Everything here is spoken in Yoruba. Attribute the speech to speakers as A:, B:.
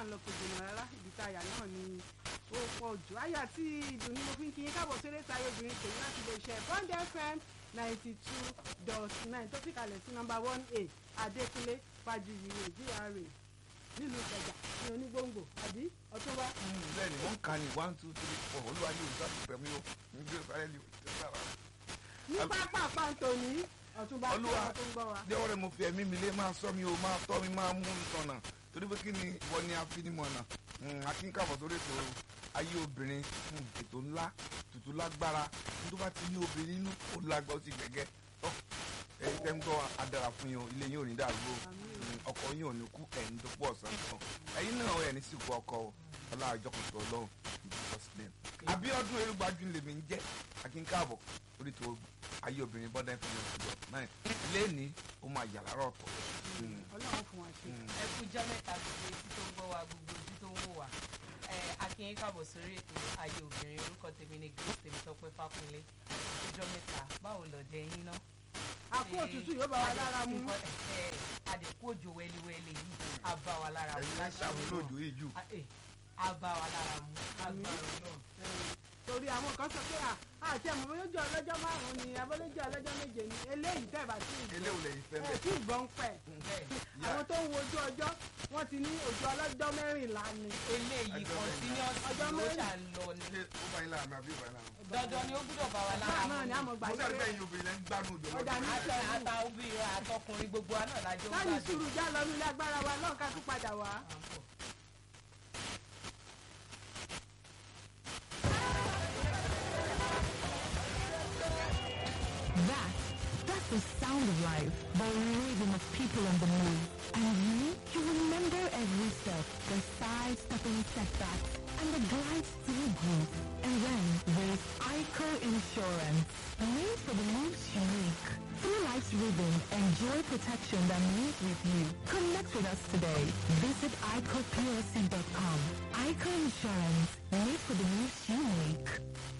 A: à ń lọ kò jìnnà rárá ibi tá a yà náà ni ó pọ̀ jù àyà tí ìdùnnú mo fi ń kí yín káàbọ̀ sí eré táyé obìnrin tèmi láti lè ṣe bond fm ninety two dot nine tó fi kalẹ̀ sí nọ́mbà one a adékúnlé fàjùyìwé gra nílùú ìkẹjà ní onígbòǹgbò àbí ọtúnba.
B: bẹ́ẹ̀ni wọn kà ní one two three four olúwa ní òòṣà tó pẹ̀mí o ní bí ó sáré ní òòṣà sára.
A: ní pápá pàǹtòní ọtúnba tí
B: Olúwa,
A: wọn tó ń gbọ́ wa.
B: jẹ́wọ́ rẹ̀ mo fi ẹ̀mí mi lé máa sọ mi o máa tọ́ mi máa mú mi sọ̀nà torí pé kí ni ìwọ ni afinimọ̀nà akínkàbọ̀ sórí ètò ayé obìnrin mm, ètò ńlá tutù lágbára tó bá ti ní obìnrin nínú ó lágbá ó sì gẹ́gẹ́ tọ́ ẹ̀yin tẹ́ ń gbọ́ adara fún yín o ilé yín ò ní dàrú o Mm, ọkọ yín ò ní kú ẹ̀yin tó pọ̀ ọ̀sán kan ẹ̀yin náà ẹ̀ ní sìnkú ọkọ o ọlá àjọkùtù ọlọ́run ìjọsìn Abíọ́dún erúgbájú lèmi ń jẹ́ akínkàbọ̀ orí tó ayé obìnrin bọ́dá ìpínlẹ̀ ọ̀dọ́ náà lẹ́ni ó máa yà lára ọ̀tọ̀. Mm.
A: ọlọ́run fún wa ṣe.
B: Mm.
C: ẹ kú jọ́ mẹ́ta gbogbo etí tó ń gbọ́ wa gbogbo ojú tó ń wò wá ẹ akínyín káàbọ̀ sórí ètò ayé obìnrin orúkọ tèmi ni grace tèmítọ́pẹ́ fákúnlé ọjọ́ mẹ́ta báwo lọ́dẹ yín ná.
A: àpò òtútù yóò bá wa lára mu.
C: àdìkú òjò wẹ́líwẹ́lí yìí á bá wa lára mu
B: ẹ̀yin náà ṣàmúlò òjò yìí jù.
C: Ah, eh, á bá wa lára mu
A: Àmín.
C: agbára náà.
A: torí àwọn kan sọ pé à àti ẹ̀mọ́ bóyá ojú ọlọ́jọ́ márùn-ún ni abọ́lójú ọlọ́jọ́ méje ni eléyìí tẹ̀ bá sí ìgbọ́
B: eléwo lẹ́yìn fẹ́
A: ẹ̀
B: bẹ́ẹ̀.
A: tí ìgbọ́n pẹ̀
C: bẹ́ẹ̀
A: àwọn tó ń wo ojú ọjọ́ wọ́n ti ní ojú ọlọ́jọ́ mẹ́rìnlá ni
C: eléyìí
B: Ọjọ́
C: continuous
A: Ọjọ́
C: ló
A: mẹ́rin.
C: ṣà ń lọ ni
B: ṣé ó bá yín lára mi àbí ó bá yín lára mi.
C: dandan ni ó gbúdọ̀ bá wa lára
A: báà
C: mu
A: náà ni
C: ni.
A: àmọ́ gbà
B: mo sáré
A: pé
B: bẹ́ẹ̀ yín obìnrin lẹ́ ń gbádùn òjò
A: Ọ̀dà ní
B: lọ́dún.
C: àtẹ ata obìnrin àtọkùnrin gbogbo wa náà lájọ ń
A: láyìí
C: gbádùn.
A: sùúrù já lọ nílé agbára wa náà ká tún padà wá.
C: À ń bọ̀.
D: That, that's the sound of life, the rhythm of people on the move. And you, you remember every step, the side-stepping setbacks, and the glides through grief. And then there's ICO Insurance, made for the moves you make. Through life's rhythm, enjoy protection that moves with you. Connect with us today. Visit ICOPLC.com. ICO Insurance, made for the moves you make.